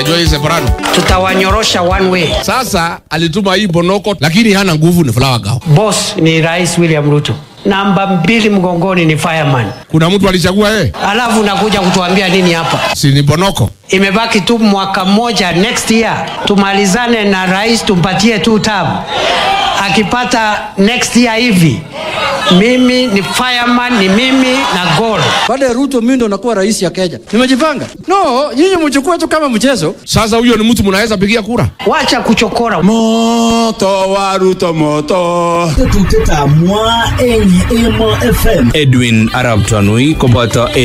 unajua hii separado. tutawanyorosha one way. Sasa alituma hii Bonoko, lakini hana nguvu, ni Flower Girl. Boss ni Rais William Ruto, namba mbili mgongoni ni fireman, Kuna mtu alichagua yeye, alafu unakuja kutuambia nini hapa? si ni Bonoko? Imebaki tu mwaka mmoja, next year tumalizane na rais, tumpatie tu term. Akipata next year hivi, mimi ni fireman, ni mimi na goal. Baada ya Ruto mimi ndo nakuwa rais ya Kenya. Nimejipanga. No, nyinyi mchukue tu kama mchezo. Sasa huyo ni mtu mnaweza pigia kura? Wacha kuchokora. moto wa Ruto moto Tetutietab mwa eng Emo FM. Edwin Arab Tanui koboto